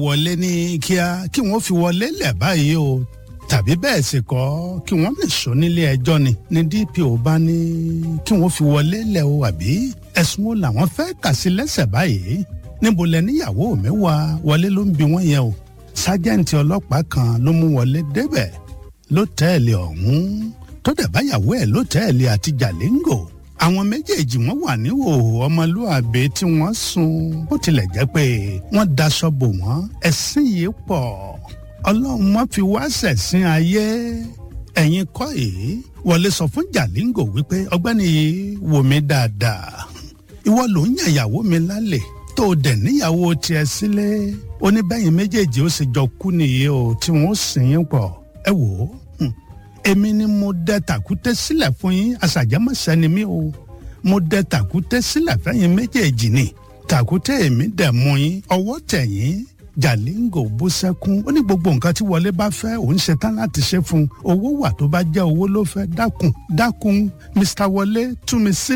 wọlé ní kíá kí wọ́n fi wọlé lẹ̀ báyìí o tàbí bẹ́ẹ̀ sì kọ́ kí wọ́n lè sọ nílé ẹjọ́ ni ní DPO bá ní kí wọ́n fi wọlé lẹ̀ o àbí ẹ̀sùn wo làwọn fẹ́ kà sí lẹ́sẹ̀ báyìí níbo lẹ níyàwó mi wá wọlé ló ń bi wọ́n yẹn o sájẹ́ǹtì ọlọ́pàá kan ló mú wọlé débẹ̀ lọ́tẹ́ẹ̀lì ọ̀hún tó dẹ̀ báyàwó ẹ̀ lọ́tẹ́ẹ̀lì àti jàlẹ́ńgò àwọn méjèèjì wọn wà ní òhò ọmọlúàbí tí wọ́n sùn bó tilẹ̀ jẹ́ pé wọ́n daṣọ bò wọ́n ẹ̀sìn yìí pọ̀ ọlọ́run wọn fi wá ṣẹ̀sìn ayé ẹ̀yin kọ́ èé wọlé sọ fún jàlẹ́ńgò wípé ọgbẹ́ni yìí wò mí dáadáa ìwọ ló ń yàn ìyàwó mi lálẹ́ tó o dẹ̀ níyàwó tiẹ̀ sílé oníbẹ̀yìn méjèèjì ó sì jọ kú nìyí o tí wọ́n sìn yín pọ̀ ẹ wò ó èmi ni mo dẹ tàkúté sílẹ̀ fún yín àṣàjẹmọ́sẹ́ ni mí o mo dẹ tàkúté sílẹ̀ fẹ́yìn méjèèjì ni tàkúté èmi dẹ̀ mú yín ọwọ́ tẹ̀yìn jàlíngò bú sẹ́kún ó ní gbogbo nǹkan tí wọlé bá fẹ́ òun ṣetán láti ṣe fún un owó wà tó bá jẹ́ owó ló fẹ́ dákun dákun mr wọlé tú mi sí.